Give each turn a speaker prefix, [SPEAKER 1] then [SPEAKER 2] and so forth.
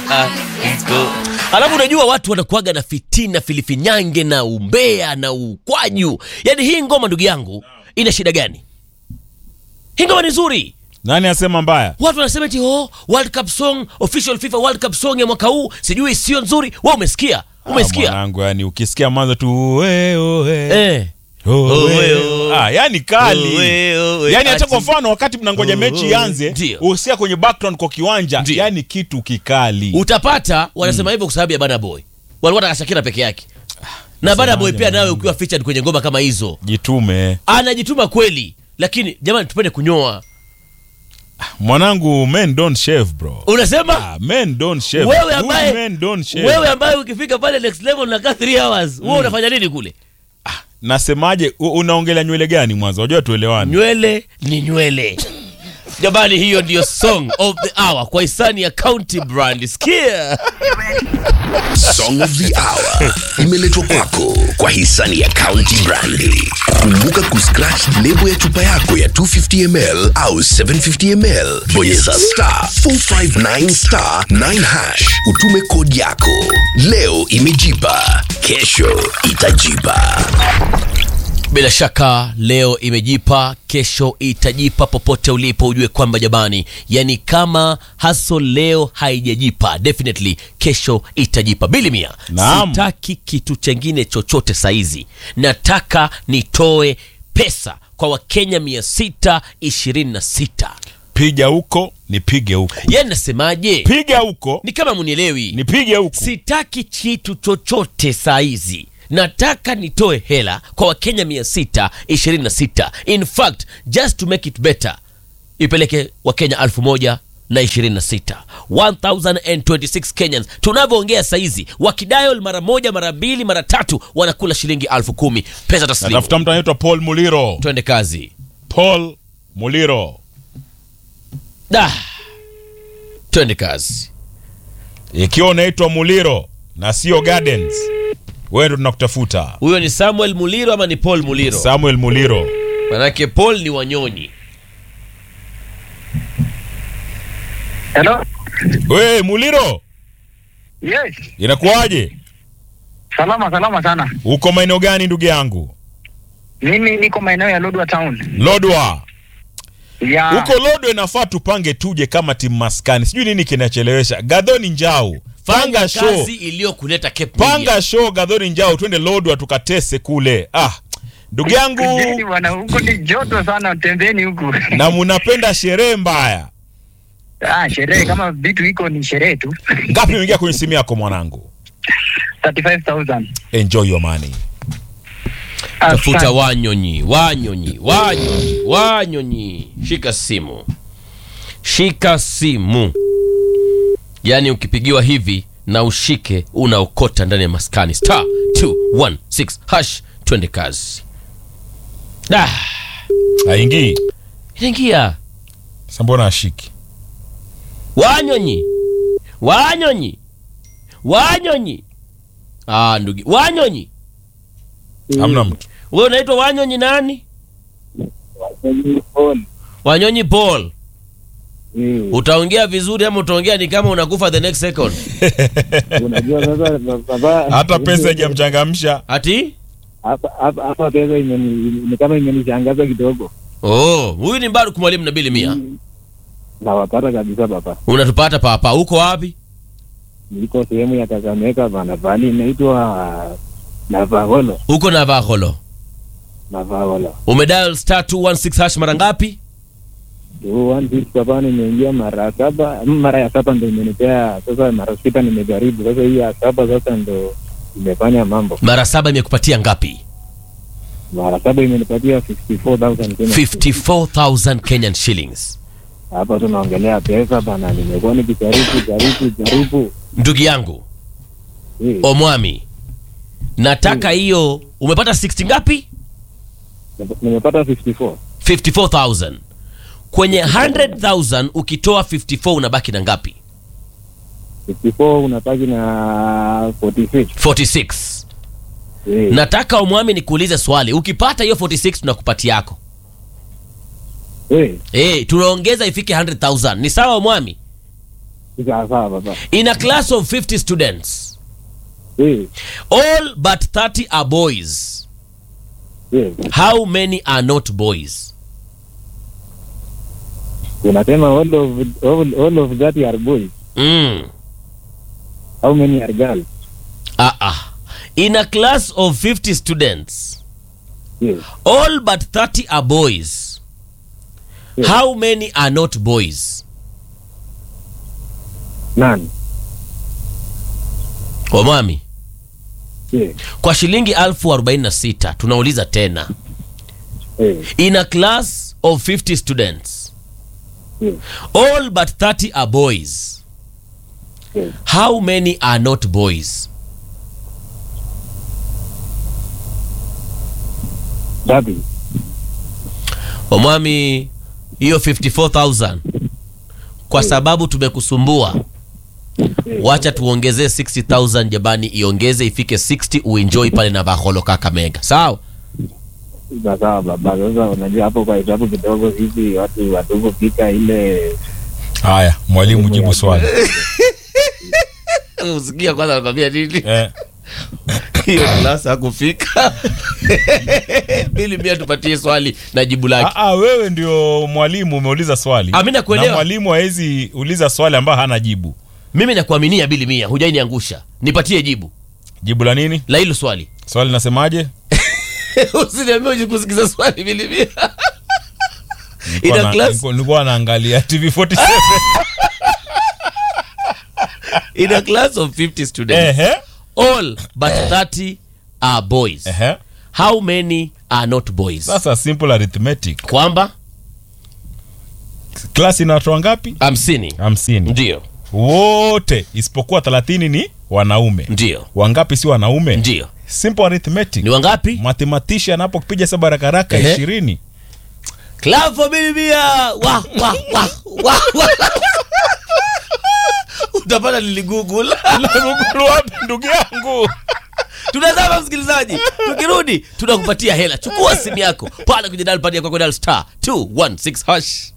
[SPEAKER 1] Alafu unajua watu wanakuaga na fitina, filifinyange na umbea na ukwaju. Yaani hii ngoma ndugu yangu ina shida gani? Hii ngoma ni nzuri.
[SPEAKER 2] Nani asema mbaya?
[SPEAKER 1] Watu wanasema eti oh, World Cup song, official FIFA World Cup song ya mwaka huu sijui sio nzuri. Wewe umesikia?
[SPEAKER 2] Ah,
[SPEAKER 1] Umesikia?
[SPEAKER 2] mwanangu, yani ukisikia mwanzo tu oe, oe,
[SPEAKER 1] Eh.
[SPEAKER 2] oe,
[SPEAKER 1] Oe, oe.
[SPEAKER 2] Ah, yani kali.
[SPEAKER 1] Oe, oe,
[SPEAKER 2] yani hata kwa
[SPEAKER 1] ati.
[SPEAKER 2] mfano wakati mnangoja
[SPEAKER 1] Oe,
[SPEAKER 2] mechi ianze,
[SPEAKER 1] ndio.
[SPEAKER 2] usikia kwenye background kwa kiwanja,
[SPEAKER 1] Ndio.
[SPEAKER 2] yani kitu kikali.
[SPEAKER 1] Utapata wanasema hivyo kwa sababu ya Bana Boy. Walikuwa wanataka Shakira peke yake. Na Bana Boy pia nawe ukiwa featured kwenye ngoma kama hizo,
[SPEAKER 2] Jitume.
[SPEAKER 1] anajituma kweli. Lakini jamani tupende kunyoa.
[SPEAKER 2] Mwanangu, men don't shave bro.
[SPEAKER 1] Unasema?
[SPEAKER 2] Ah, men don't shave.
[SPEAKER 1] wewe
[SPEAKER 2] Good
[SPEAKER 1] ambaye
[SPEAKER 2] men don't shave.
[SPEAKER 1] wewe ambaye ukifika pale next level unakaa 3 hours wewe unafanya nini kule
[SPEAKER 2] Nasemaje, u- unaongelea nywele gani mwanzo? Unajua tuelewane.
[SPEAKER 1] nywele ni nywele jamani hiyo ndiyo song of the hour kwa hisani ya county brand sikia
[SPEAKER 3] Song of the Hour imeletwa kwako kwa hisani ya County Brandy. Kumbuka kuscratch lebo ya chupa yako ya 250ml au 750ml, bonyeza star 459 star 9 hash, utume kodi yako. Leo imejipa, kesho itajipa.
[SPEAKER 1] bila shaka leo imejipa kesho itajipa popote ulipo ujue kwamba jamani yani kama haso leo haijajipa definitely kesho itajipa bili mia
[SPEAKER 2] Naam.
[SPEAKER 1] sitaki kitu chengine chochote saizi nataka nitoe pesa kwa wakenya 626
[SPEAKER 2] Piga huko, nipige huko.
[SPEAKER 1] yani nasemaje
[SPEAKER 2] Piga huko,
[SPEAKER 1] ni kama munielewi
[SPEAKER 2] nipige huko.
[SPEAKER 1] sitaki kitu chochote saa hizi nataka nitoe hela kwa wakenya 626 in fact just to make it better ipeleke wakenya 1000 na 26 1026 kenyans tunavyoongea saizi wakidial mara moja mara mbili mara tatu wanakula shilingi elfu kumi pesa taslimu
[SPEAKER 2] Natafuta mtu anaitwa Paul Muliro.
[SPEAKER 1] twende kazi
[SPEAKER 2] Paul Muliro.
[SPEAKER 1] da twende kazi
[SPEAKER 2] Ikiwa unaitwa Muliro na sio Gardens, wewe ndo tunakutafuta.
[SPEAKER 1] huyo ni samuel muliro ama ni paul muliro
[SPEAKER 2] Samuel Muliro.
[SPEAKER 1] manake paul ni wanyonyi
[SPEAKER 4] Hello?
[SPEAKER 2] We Muliro,
[SPEAKER 4] Yes.
[SPEAKER 2] inakuwaje?
[SPEAKER 4] Salama salama sana.
[SPEAKER 2] Uko maeneo gani ndugu yangu?
[SPEAKER 4] Mimi niko maeneo ya Lodwa Town.
[SPEAKER 2] Lodwa.
[SPEAKER 4] Ya
[SPEAKER 2] Huko Lodwa inafaa tupange tuje kama timu maskani. Sijui nini kinachelewesha. Gadhoni Njau.
[SPEAKER 1] fanya
[SPEAKER 2] Panga show.
[SPEAKER 1] kazi iliyokuleta Cape Media.
[SPEAKER 2] Panga show Gadhoni Njau twende Lodwa tukatese kule. Ah, ndugu yangu
[SPEAKER 4] Kujeni bwana, huku ni joto sana, tembeni huku.
[SPEAKER 2] na munapenda sherehe mbaya.
[SPEAKER 4] Ah, sherehe kama vitu iko ni sherehe tu.
[SPEAKER 2] Ngapi umeingia kwenye simu yako mwanangu?
[SPEAKER 4] 35000.
[SPEAKER 2] Enjoy your money.
[SPEAKER 1] tafuta
[SPEAKER 4] Asante.
[SPEAKER 1] wanyonyi wanyonyi wanyonyi wanyonyi shika simu shika simu yaani ukipigiwa hivi na ushike unaokota ndani ya maskani star 216 hash twende kazi da
[SPEAKER 2] Haingii.
[SPEAKER 1] inaingia
[SPEAKER 2] Sasa mbona ashiki?
[SPEAKER 1] wanyonyi wanyonyi wanyonyi ah ndugu wanyonyi
[SPEAKER 2] Hamna mtu.
[SPEAKER 1] we unaitwa wanyonyi nani wanyonyi paul utaongea vizuri ama utaongea ni kama unakufa the next second
[SPEAKER 5] Unajua sasa baba,
[SPEAKER 2] Hata pesa haijamchangamsha.
[SPEAKER 1] ati
[SPEAKER 5] hapa hapa hapa pesa imeni- ni kama imenishangaza kidogo,
[SPEAKER 1] oh huyu ni mbaru mwalimu na bili mia
[SPEAKER 5] nawapata kabisa baba.
[SPEAKER 1] unatupata papa uko wapi
[SPEAKER 5] Niko sehemu ya Kakamega bana, pahali inaitwa Navaholo,
[SPEAKER 1] uko na vaholo
[SPEAKER 5] Navaholo
[SPEAKER 1] umedial star 216 hash mara ngapi
[SPEAKER 5] tu one six baba, nimeingia mara saba, mm, mara ya saba ndo imenipea sasa, mara sita nimejaribu sasa, hii ya saba sasa ndo imefanya mambo.
[SPEAKER 1] mara saba imekupatia ngapi
[SPEAKER 5] Mara saba imenipatia 54000 Kenya.
[SPEAKER 1] 54000 kenyan shillings
[SPEAKER 5] Hapa tunaongelea pesa bana, nimekuwa nikijaribu jaribu jaribu
[SPEAKER 1] ndugu yangu
[SPEAKER 5] Eh,
[SPEAKER 1] omwami nataka hiyo umepata 60 ngapi
[SPEAKER 5] nimepata 54
[SPEAKER 1] 54000 kwenye 100000 ukitoa 54 unabaki na ngapi
[SPEAKER 5] 54 unabaki na 46
[SPEAKER 1] 46
[SPEAKER 5] Eh,
[SPEAKER 1] nataka omwami nikuulize swali ukipata hiyo 46 tunakupatia yako
[SPEAKER 5] eh,
[SPEAKER 1] Eh, tunaongeza ifike 100000 ni sawa omwami
[SPEAKER 5] sawa sawa baba
[SPEAKER 1] in a class of 50 students
[SPEAKER 5] yes
[SPEAKER 1] all but 30 are boys
[SPEAKER 5] yes
[SPEAKER 1] how many are not boys
[SPEAKER 5] unasema all of all, all of that are boys
[SPEAKER 1] mm.
[SPEAKER 5] how many are girls
[SPEAKER 1] uh-uh. in a class of 50 students
[SPEAKER 5] yes
[SPEAKER 1] all but 30 are boys
[SPEAKER 5] Yes.
[SPEAKER 1] how many are not boys
[SPEAKER 5] none
[SPEAKER 1] wamami
[SPEAKER 5] yes
[SPEAKER 1] kwa shilingi elfu 46 tunauliza tena
[SPEAKER 5] yes
[SPEAKER 1] in a class of 50 students
[SPEAKER 5] yes
[SPEAKER 1] all but 30 are boys
[SPEAKER 5] yes
[SPEAKER 1] how many are not boys
[SPEAKER 5] Dhabi.
[SPEAKER 1] omwami hiyo 54000 kwa sababu tumekusumbua wacha tuongezee 60000 jamani iongeze ifike 60 uenjoy pale na baholo kakamega sawa
[SPEAKER 5] Sawa sawa baba sasa unajua hapo kwa hesabu kidogo sisi watu watuvofika ile
[SPEAKER 2] haya mwalimu jibu swali
[SPEAKER 1] usikia kwanza nakwambia nini
[SPEAKER 2] eh,
[SPEAKER 1] hiyo klasi hakufika bili mia tupatie swali na jibu lake
[SPEAKER 2] aa, wewe ndio mwalimu umeuliza swali
[SPEAKER 1] Ah, mimi nakuelewa.
[SPEAKER 2] na mwalimu hawezi uliza swali ambayo hana jibu
[SPEAKER 1] mimi nakuaminia bili mia hujainiangusha nipatie jibu
[SPEAKER 2] jibu la nini
[SPEAKER 1] la hilo swali
[SPEAKER 2] swali nasemaje
[SPEAKER 1] usiniambia ujikusikiza swali bili mia
[SPEAKER 2] Nilikuwa
[SPEAKER 1] ina
[SPEAKER 2] na-
[SPEAKER 1] class
[SPEAKER 2] nilikuwa- nilikuwa naangalia tv 47
[SPEAKER 1] in a class of 50 students
[SPEAKER 2] ehe
[SPEAKER 1] all but 30 are boys
[SPEAKER 2] ehe
[SPEAKER 1] how many are not boys
[SPEAKER 2] sasa simple arithmetic
[SPEAKER 1] kwamba
[SPEAKER 2] klasi ina watu wangapi
[SPEAKER 1] hamsini
[SPEAKER 2] hamsini
[SPEAKER 1] ndio
[SPEAKER 2] wote isipokuwa thelathini ni wanaume
[SPEAKER 1] ndio
[SPEAKER 2] wangapi si wanaume
[SPEAKER 1] ndio
[SPEAKER 2] simple arithmetic
[SPEAKER 1] ni wangapi
[SPEAKER 2] mathematician anapopiga saba rakaraka
[SPEAKER 1] Ehe.
[SPEAKER 2] ishirini
[SPEAKER 1] Clavo bilibia wa wa wa wa wa utapata niligoogle
[SPEAKER 2] wapi ndugu yangu
[SPEAKER 1] tunazama msikilizaji tukirudi tunakupatia hela chukua simu yako pale kwenye dial pad yako kwa dial star 216 hash